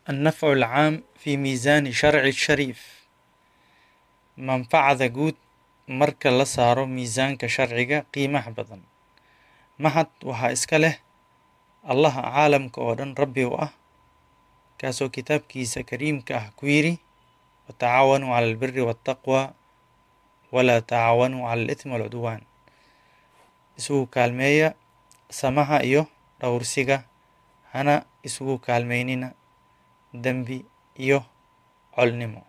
النفع العام في ميزان شرع الشريف manfacada guud marka la saaro miisaanka sharciga qiimaha badan mahad waxaa iska leh allaha caalamka oo dhan rabbi u ah kaasoo kitaabkiisa kariimka ah ku yidhi watacaawanuu cala albiri waataqwa walaa tacaawanuu cala alithmi walcudwaan isugu kaalmeeya samaha iyo dhowrsiga hana isugu kaalmeynina dembi iyo colnimo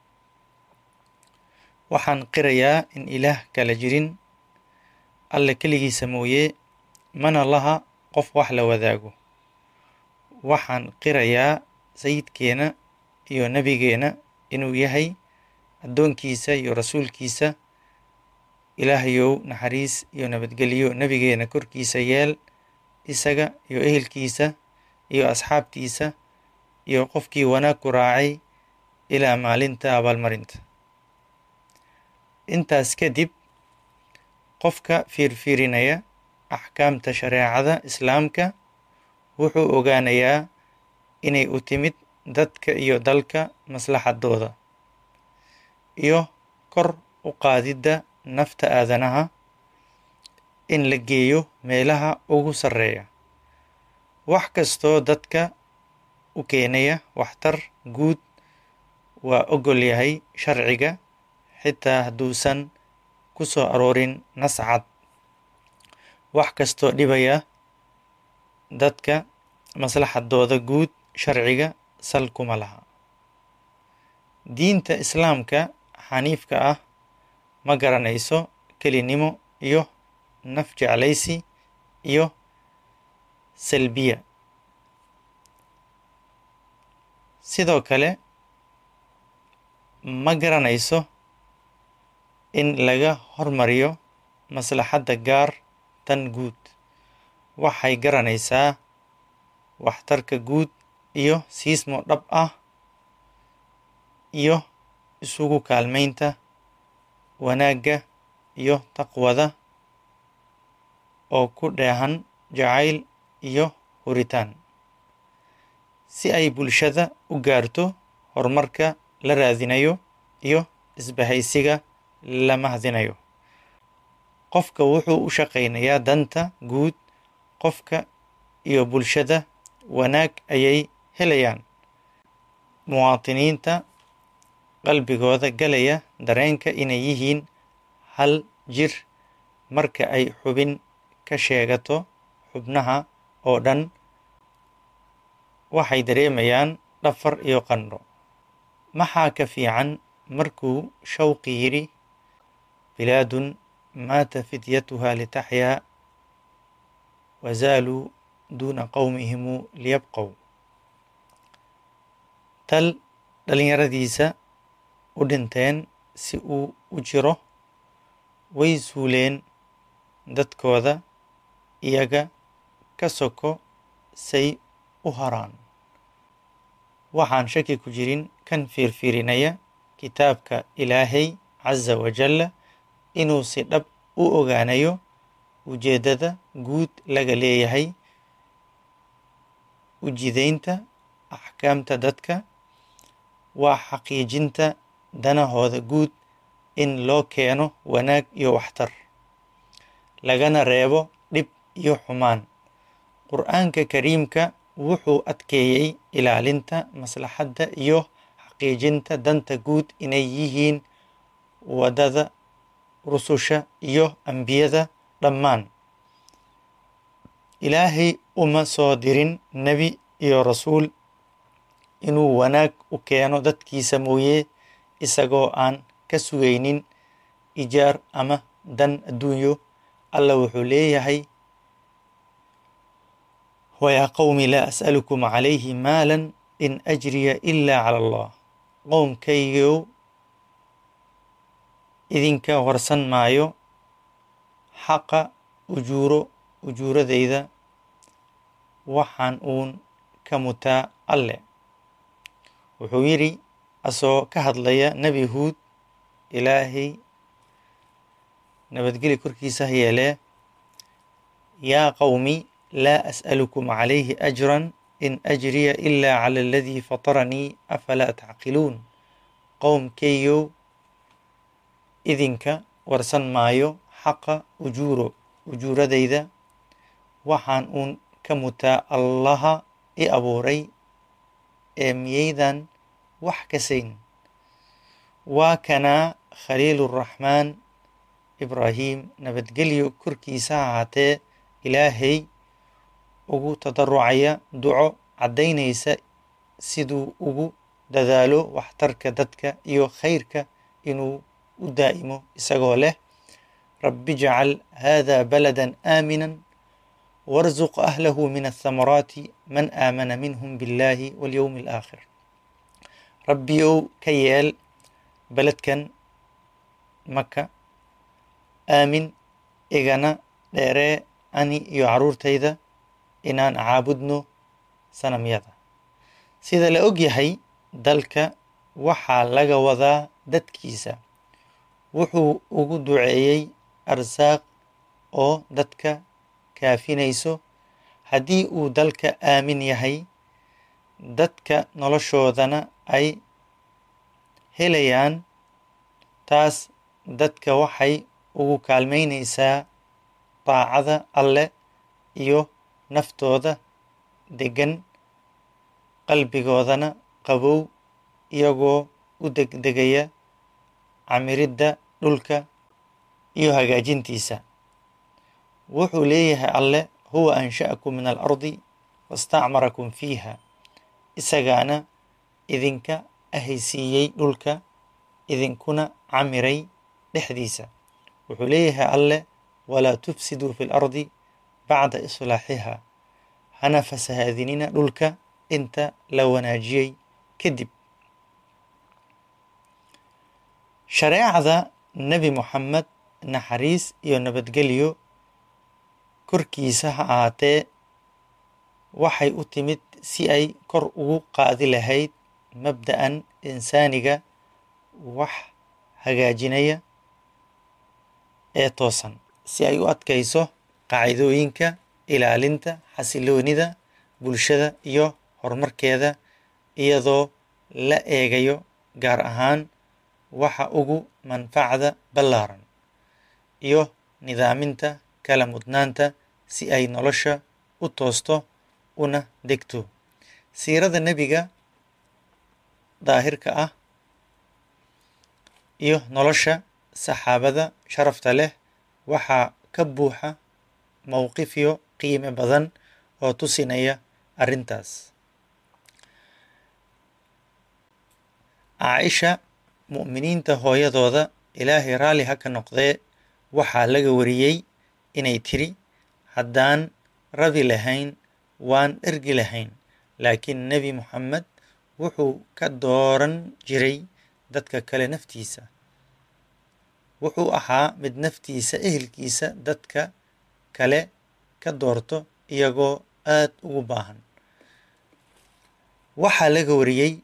waxaan qirayaa in ilaah kala jirin alle keligiisa mooye mana laha qof wax la wadaago waxaan qirayaa sayidkeena iyo nebigeena inuu yahay addoonkiisa iyo rasuulkiisa ilaahayow naxariis iyo nabadgelyo nebigeena korkiisa yeel isaga iyo ehelkiisa iyo asxaabtiisa iyo qofkii wanaag ku raacay ilaa maalinta abaalmarinta intaas kadib qofka fiirfiirinaya axkaamta shareecada islaamka wuxuu ogaanayaa inay u timid dadka iyo dalka maslaxadooda iyo kor u qaadidda nafta aadanaha in la geeyo meelaha ugu sarreeya wax kastoo dadka u keenaya waxtar guud waa ogol yahay sharciga xitaa hadduusan ku soo aroorin nas cad wax kastoo dhibaya dadka maslaxadooda guud sharciga sal kuma laha diinta islaamka xaniifka ah ma garanayso kelinimo iyo naf jeclaysi iyo salbiya sidoo kale ma garanayso in laga hormariyo maslaxadda gaar tan guud waxay garanaysaa waxtarka guud iyo siismo dhab ah iyo isugu kaalmaynta wanaagga iyo taqwada oo ku dheehan jacayl iyo huritaan si ay bulshada u gaarto horumarka la raadinayo iyo isbahaysiga la mahdinayo qofka wuxuu u shaqaynayaa danta guud qofka iyo bulshada wanaag ayay helayaan muwaatiniinta qalbigooda galaya dareenka inay yihiin hal jir marka ay xubin ka sheegato xubnaha oo dhan waxay dareemayaan dhafar iyo qandho maxaa ka fiican markuu shawqi yidhi bilaadun maata fidyatuha litaxyaa wazaaluu duuna qowmihimu liyabqow tal dhalinyaradiisa u dhinteen si uu u jiro way suuleen dadkooda iyaga ka soko say u haraan waxaan shaki ku jirin kan fiirfiirinaya kitaabka ilaahay casa wajalla inuu si dhab u ogaanayo ujeeddada guud laga leeyahay ujidaynta axkaamta dadka waa xaqiijinta danahooda guud in loo keeno wanaag iyo waxtar lagana reebo dhib iyo xumaan qur-aanka kariimka wuxuu adkeeyey ilaalinta maslaxadda iyo xaqiijinta danta guud inay yihiin waddada rususha iyo ambiyada dhammaan ilaahay uma soo dirin nebi iyo rasuul inuu wanaag u keeno dadkiisa mooye isagoo aan ka sugaynin ijaar ama dan adduunyo alla wuxuu leeyahay wayaa qowmi laa as'alukum calayhi maalan in ajriya ilaa cala allah qowmkaygow idinka warsan maayo xaqa ujuuro ujuuradayda waxaan uun ka mutaa alle wuxuu yidhi asoo ka hadlaya nebi huud ilaahay nabadgeli korkiisa ha yeelee yaa qowmi laa as'alukum calayhi ajran in ajriya ilaa cala aladii fataranii afalaa tacqiluun qowmkeeyow idinka warsan maayo xaqa ujuuro ujuuradayda waxaan uun ka mutaa allaha i abuuray ee miyaydan wax kasayn waa kanaa khaliiluraxmaan ibraahim nabadgelyo korkiisa ha ahaatee ilaahay ugu tadarucaya duco caddaynaysa siduu ugu dadaalo waxtarka dadka iyo khayrka inuu u daa'imo isagoo leh rabbi jcal hada balada aamina warzuq ahlahu min athamaraati man aamana minhum biاllahi walyowmi alaakhir rabbi ow ka yeel beledkan maka aamin igana dheeree ani iyo carruurtayda inaan caabudno sanamyada sida la og yahay dalka waxaa laga wadaa dadkiisa wuxuu ugu duceeyey arsaaq oo dadka kaafinayso haddii uu dalka aamin yahay dadka noloshoodana ay helayaan taas dadka waxay ugu kaalmaynaysaa daacada alleh iyo naftooda deggan qalbigoodana qabow iyagoo u degdegaya camiridda dhulka iyo hagaajintiisa wuxuu leeyahay alleh huwa ansha'akum min alardi wastacmarakum fiiha isagaana idinka ahaysiiyey dhulka idinkuna camiray dhexdiisa wuxuu leeyahay alleh walaa tufsiduu fi lardi bacda islaaxiha hana fasahaadinina dhulka inta la wanaajiyey kadib shareecada nebi moxamed naxariis iyo nabadgelyo korkiisa ha ahaatee waxay u timid si ay kor ugu qaadi lahayd mabda'an insaaniga wax hagaajinaya ee toosan si ay u adkayso qaacidooyinka ilaalinta xasiloonida bulshada iyo horumarkeeda iyadoo la eegayo gaar ahaan waxa ugu manfacda ballaaran iyo nidaaminta kala mudnaanta si ay nolosha u toosto una degto siirada nebiga daahirka ah iyo nolosha saxaabada sharafta leh waxaa ka buuxa mowqifyo qiime badan oo tusinaya arrintaas caaisha mu'miniinta hooyadooda ilaahay raalli ha ka noqdee waxaa laga wariyey inay tiri haddaan rabi lahayn waan dhergi lahayn laakiin nebi moxamed wuxuu ka dooran jiray dadka kale naftiisa wuxuu ahaa mid naftiisa ehelkiisa dadka kale ka doorto iyagoo aad ugu baahan waxaa laga wariyey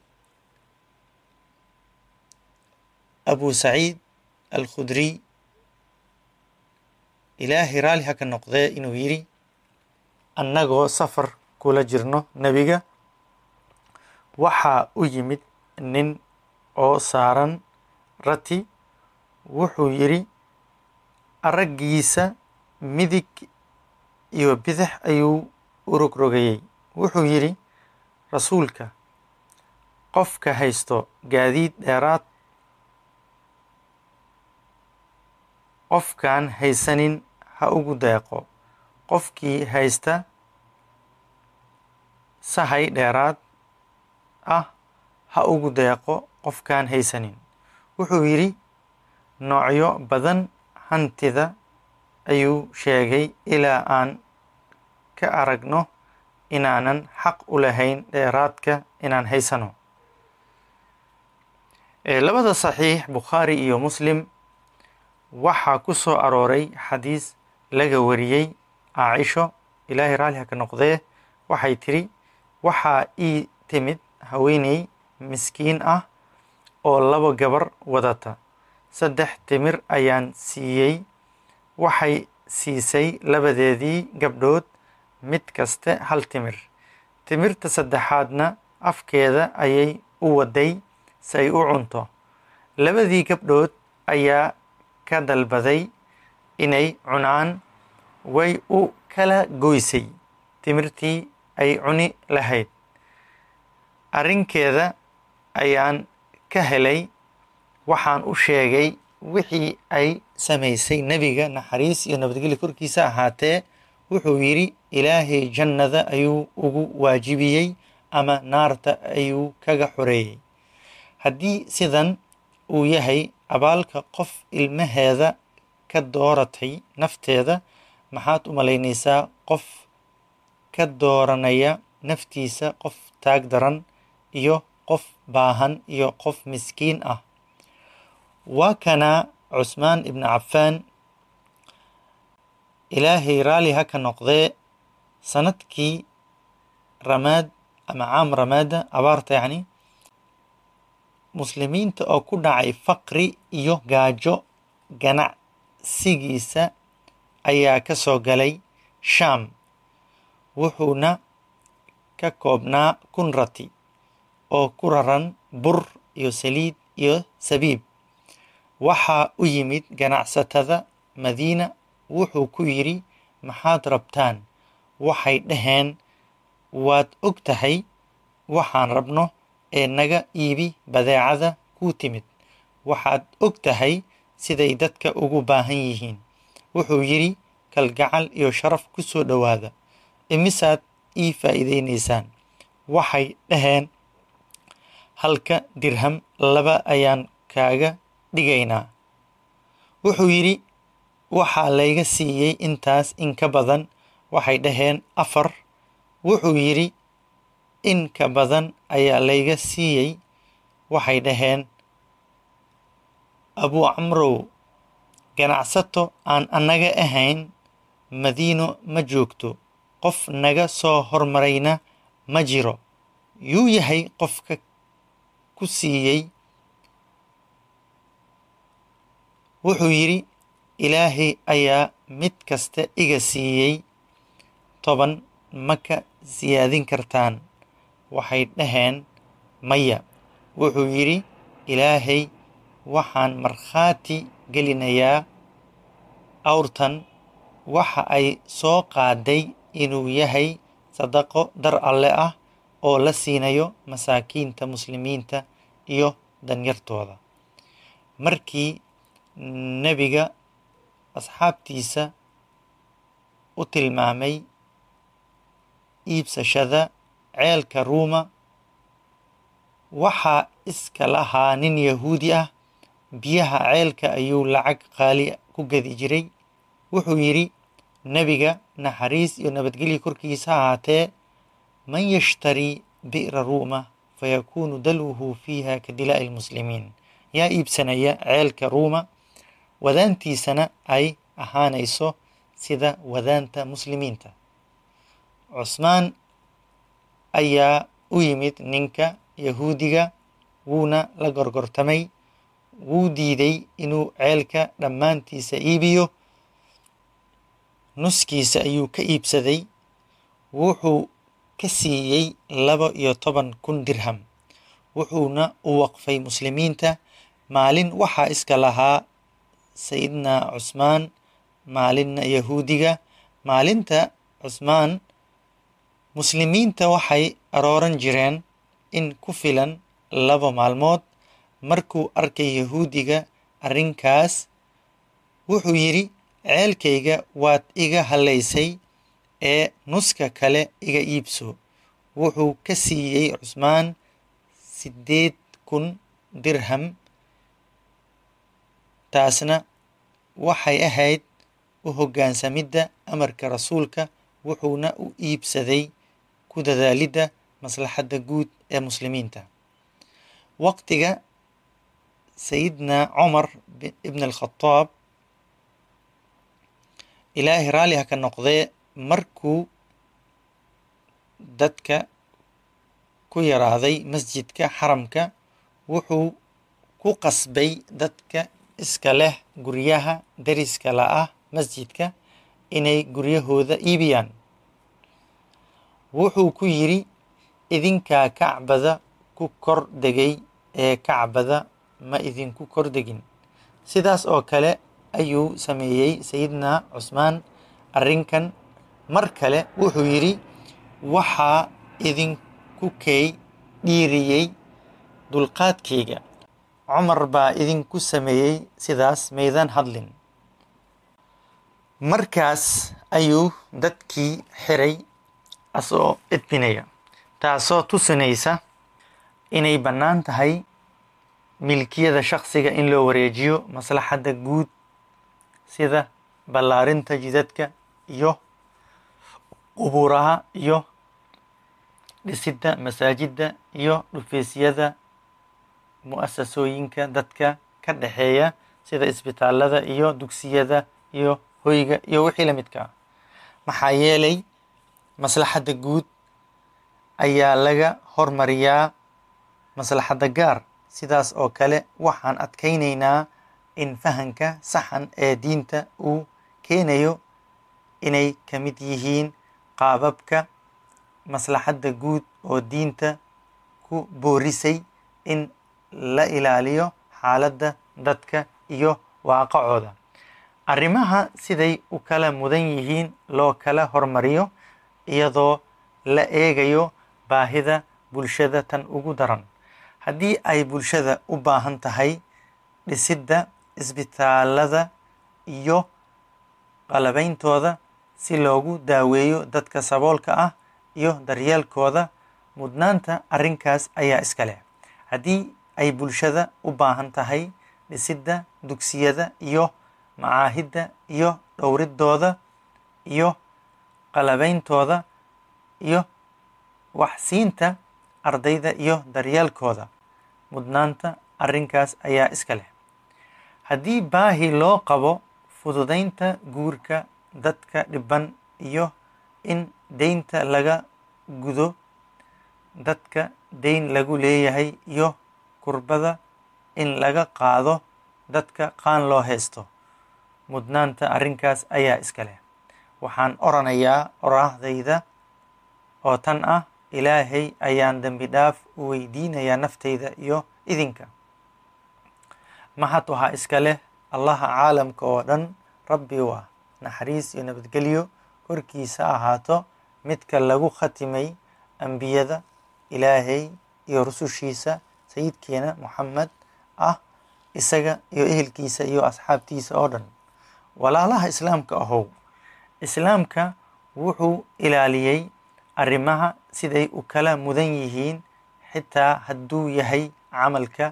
abu saciid alkhudriy ilaahay raalli ha ka noqdee inuu yidhi annagoo safar kula jirno nebiga waxaa u yimid nin oo saaran rati wuxuu yidhi araggiisa midig iyo bidix ayuu u rogrogayey wuxuu yidhi rasuulka qofka haysto gaadiid dheeraad qofkaan haysanin ha ugu deeqo qofkii haysta sahay dheeraad ah ha ugu deeqo qofkaan haysanin wuxuu yidhi noocyo badan hantida ayuu sheegay ilaa aan ka aragno inaanan xaq u lahayn dheeraadka inaan haysano labada saxiix bukhaari iyo muslim waxaa ku soo arooray xadiis laga wariyey caaisho ilaahay raalli ha ka noqdee waxay tidhi waxaa ii timid haweeney miskiin ah oo laba gabar wadata saddex timir ayaan siiyey waxay siisay labadeedii gabdhood mid kaste hal timir timirta saddexaadna afkeeda ayay u waday si ay u cunto labadii gabdhood ayaa ka dalbaday inay cunaan way u kala goysay timirtii ay cuni lahayd arrinkeeda ayaan ka helay waxaan u sheegay wixii ay samaysay nebiga naxariis iyo nabadgelyo korkiisa ahaatee wuxuu yidhi ilaahay jannada ayuu ugu waajibiyey ama naarta ayuu kaga xoreeyey haddii sidan uu yahay abaalka qof ilmaheeda ka dooratay nafteeda maxaad u malaynaysaa qof ka dooranaya naftiisa qof taag daran iyo qof baahan iyo qof miskiin ah waa kana cusmaan ibnu cafaan ilaahay raalli ha ka noqdee sanadkii ramaad ama caam ramaada abaarta yacni muslimiinta oo ku dhacay faqri iyo gaajo ganacsigiisa ayaa ka soo galay shaam wuxuuna ka koobnaa kun rati oo ku raran bur iyo saliid iyo sabiib waxaa u yimid ganacsatada madiina wuxuu ku yidhi maxaad rabtaan waxay dhaheen waad og tahay waxaan rabno ee naga iibi badeecada kuu timid waxaad og tahay siday dadka ugu baahan yihiin wuxuu yidhi kalgacal iyo sharaf ku soo dhowaada imisaad ii faa'iidaynaysaan waxay dhaheen halka dirham laba ayaan kaaga dhigaynaa wuxuu yidhi waxaa layga siiyey intaas in ka badan waxay dhaheen afar wuxuu yidhi in ka badan ayaa layga siiyey waxay dhaheen abuu camrow ganacsato aan annaga ahayn madiino ma joogto qof naga soo hormarayna ma jiro yuu yahay qofka ku siiyey wuxuu yidhi ilaahay ayaa mid kasta iga siiyey toban ma ka siyaadin kartaan waxay dhaheen maya wuxuu yidhi ilaahay waxaan markhaati gelinayaa awrtan waxa ay soo qaaday inuu yahay sadaqo dar alle ah oo la siinayo masaakiinta muslimiinta iyo danyartooda markii nebiga asxaabtiisa u tilmaamay iibsashada ceelka ruuma waxaa iska lahaa nin yahuudi ah biyaha ceelka ayuu lacag qaali ku gadi jiray wuxuu yidhi nebiga naxariis iyo nabadgelya korkiisa ahaatee man yashtarii bi'ra ruuma fayakuunu dalwuhu fiiha ka dilaa'i lmuslimiin yaa iibsanaya ceelka ruuma wadaantiisana ay ahaanayso sida wadaanta muslimiinta cusmaan ayaa u yimid ninka yahuudiga wuuna la gorgortamay wuu diiday inuu ceelka dhammaantiisa iibiyo nuskiisa ayuu ka iibsaday wuxuu ka siiyey laba iyo toban kun dirham wuxuuna u waqfay muslimiinta maalin waxaa iska lahaa sayidna cusmaan maalinna yahuudiga maalinta cusmaan muslimiinta waxay arooran jireen in ku filan laba maalmood markuu arkay yahuudiga arrinkaas wuxuu yidhi ceelkayga waad iga hallaysay ee nuska kale iga iibso wuxuu ka siiyey cusmaan siddeed kun dirham taasna waxay ahayd u hoggaansamidda amarka rasuulka wuxuuna u iibsaday ku dadaalidda maslaxadda guud ee muslimiinta waqtiga sayidna cumar ibn alkhadaab ilaahay raalli ha ka noqdee markuu dadka ku yaraaday masjidka xaramka wuxuu ku qasbay dadka iska leh guryaha dariska la ah masjidka inay guryahooda iibiyaan wuxuu ku yidhi idinkaa kacbada ku kor degay ee kacbada ma idinku kor degin sidaas oo kale ayuu sameeyey sayidna cusmaan arrinkan mar kale wuxuu yidhi waxaa idinku kay dhiiriyey dulqaadkayga cumar baa idinku sameeyey sidaas maydan hadlin markaas ayuu dadkii xiray asoo edbinaya taasoo tusinaysa inay bannaan tahay milkiyada shakhsiga in loo wareejiyo maslaxadda guud sida ballaarinta jidadka iyo qubuuraha iyo dhisidda masaajidda iyo dhufeysyada mu'asasooyinka dadka ka dhexeeya sida isbitaalada iyo dugsiyada iyo hoyga iyo wixii la midka ah maxaa yeelay maslaxadda guud ayaa laga hormariyaa maslaxadda gaar sidaas oo kale waxaan adkaynaynaa in fahanka saxan ee diinta uu keenayo inay ka mid yihiin qaababka maslaxadda guud oo diinta ku boorisay in la ilaaliyo xaaladda dadka iyo waaqacooda arrimaha siday u kala mudan yihiin loo kala hormariyo iyadoo la eegayo baahida bulshada tan ugu daran haddii ay bulshada u baahan tahay dhisidda isbitaalada iyo qalabeyntooda si loogu daaweeyo dadka saboolka ah iyo daryeelkooda mudnaanta arrinkaas ayaa iska leh haddii ay bulshada u baahan tahay dhisidda dugsiyada iyo macaahidda iyo dhowridooda iyo qalabeyntooda iyo waxsiinta ardayda iyo daryeelkooda mudnaanta arrinkaas ayaa iska leh haddii baahi loo qabo fududaynta guurka dadka dhiban iyo in deynta laga gudo dadka deyn lagu leeyahay iyo kurbada in laga qaado dadka qaan loo haysto mudnaanta arrinkaas ayaa iska leh waxaan oranayaa oraahdayda oo tan ah ilaahay ayaan dembi dhaaf u weydiinayaa naftayda iyo idinka mahad waxaa iska leh allaha caalamka oo dhan rabbi u ah naxariis iyo nabadgelyo korkiisa ahaato midka lagu khatimay ambiyada ilaahay iyo rusushiisa sayidkeena moxamed ah isaga iyo ehelkiisa iyo asxaabtiisa oo dhan walaalaha islaamka ahow islaamka wuxuu ilaaliyey arrimaha siday u kala mudan yihiin xitaa hadduu yahay camalka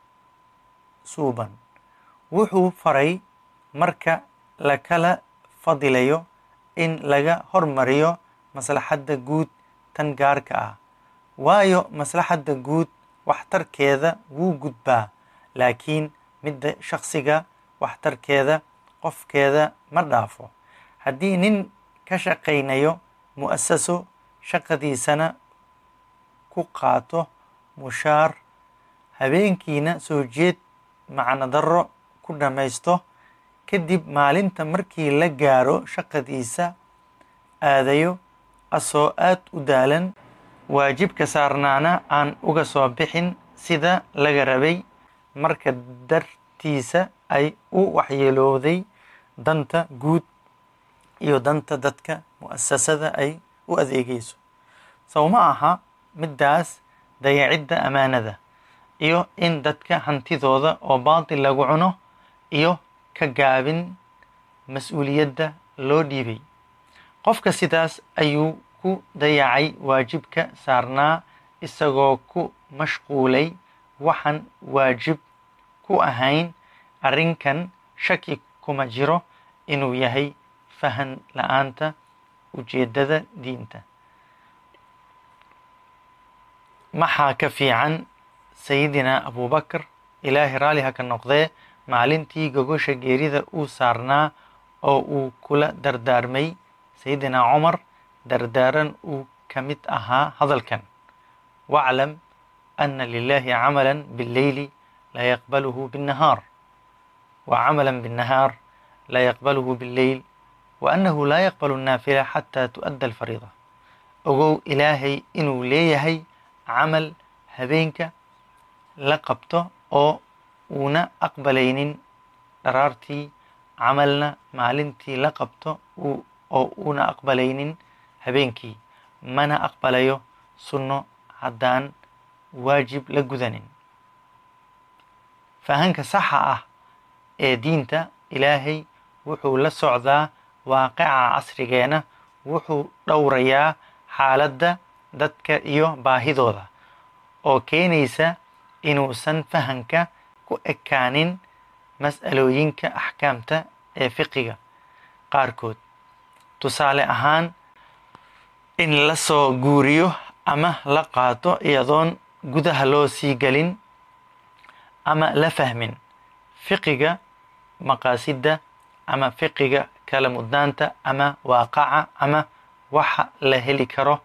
suuban wuxuu faray marka la kala fadilayo in laga hormariyo maslaxadda guud tan gaarka ah waayo maslaxadda guud waxtarkeeda wuu gudbaa laakiin midda shakhsiga waxtarkeeda qofkeeda ma dhaafo haddii nin ka shaqaynayo mu'asaso shaqadiisana ku qaato mushaar habeenkiina soo jeed macno darro ku dhammaysto kadib maalinta markii la gaaro shaqadiisa aadayo asoo aad u daalan waajibka saarnaana aan uga soo bixin sida laga rabay marka dartiisa ay u waxyeelooday danta guud iyo danta dadka mu'asasada ay u adeegayso sow ma aha middaas dayacidda ammaanada iyo in dadka hantidooda oo baatil lagu cuno iyo ka gaabin mas-uuliyadda loo dhiibay qofka sidaas ayuu ku dayacay waajibka saarnaa isagoo ku mashquulay waxaan waajib ku ahayn arrinkan shaki kuma jiro inuu yahay fahan la-aanta ujeeddada diinta maxaa ka fiican sayidina abubakar ilaahay raalli ha ka noqdee maalintii gogosha geerida uu saarnaa oo uu kula dardaarmay sayidina cumar dardaaran uu ka mid ahaa hadalkan waclam ana lilahi camala billeyli la yaqbaluhu binnahaar wa camala binnahaar la yaqbaluhu billeyl wa annahu laa yaqbalu الnaafila xataa tu'adda alfariida ogow ilaahay inuu leeyahay camal habeenka la qabto oo uuna aqbalaynin dharaartii camalna maalintii la qabto oo uuna aqbalaynin habeenkii mana aqbalayo sunno haddaan waajib la gudanin fahanka saxa ah ee diinta ilaahay wuxuu la socdaa waaqica casrigeena wuxuu dhowrayaa xaaladda dadka iyo baahidooda oo keenaysa inuusan fahanka ku ekaanin mas'alooyinka axkaamta ee fiqiga qaarkood tusaale ahaan in la soo guuriyo ama la qaato iyadoon gudaha loo sii gelin ama la fahmin fiqiga maqaasidda ama fiqiga kala mudnaanta ama waaqaca ama waxa la heli karo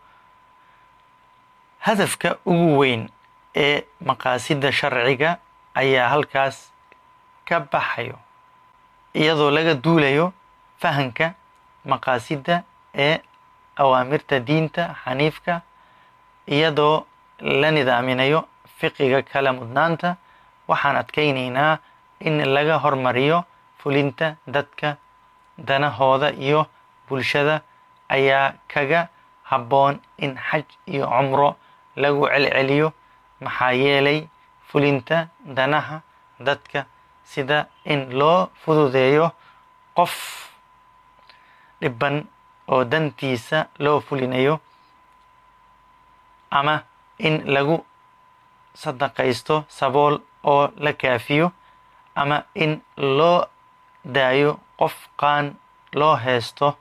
hadafka ugu weyn ee maqaasidda sharciga ayaa halkaas ka baxayo iyadoo laga duulayo fahanka maqaasidda ee awaamirta diinta xaniifka iyadoo la nidaaminayo fiqiga kala mudnaanta waxaan adkaynaynaa in laga hormariyo fulinta dadka danahooda iyo bulshada ayaa kaga habboon in xaj iyo cumro lagu celceliyo maxaa yeelay fulinta danaha dadka sida in loo fududeeyo qof dhibban oo dantiisa loo fulinayo ama in lagu sadaqaysto sabool oo la kaafiyo ama in loo daayo qof qaan loo heesto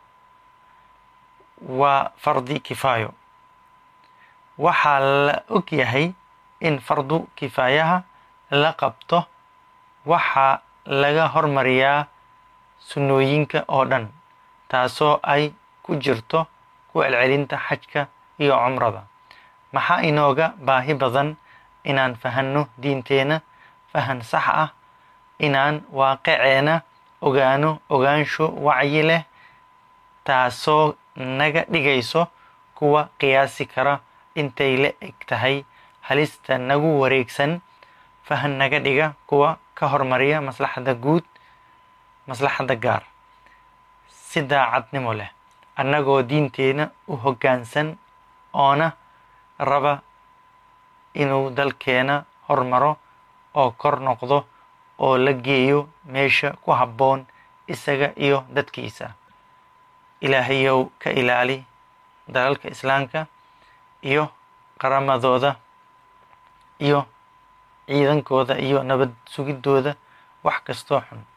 waa fardi kifaayo waxaa la og yahay in fardu kifaayaha la qabto waxaa laga hormariyaa sunnooyinka oo dhan taasoo ay ku jirto ku celcelinta xajka iyo cumrada maxaa inooga baahi badan inaan fahanno diinteena fahan sax ah inaan waaqiceena ogaano ogaansho wacyi leh taasoo naga dhigayso kuwa qiyaasi kara intay la eg tahay halista nagu wareegsan fahan naga dhiga kuwa ka hormariya maslaxadda guud maslaxadda gaar si daacadnimo leh annagoo diinteena u hoggaansan oona raba inuu dalkeena hormaro oo kor noqdo oo la geeyo meesha ku habboon isaga iyo dadkiisa ilaahayow ka ilaali dalalka islaamka iyo qaramadooda iyo ciidankooda iyo nabad sugidooda wax kastoo xun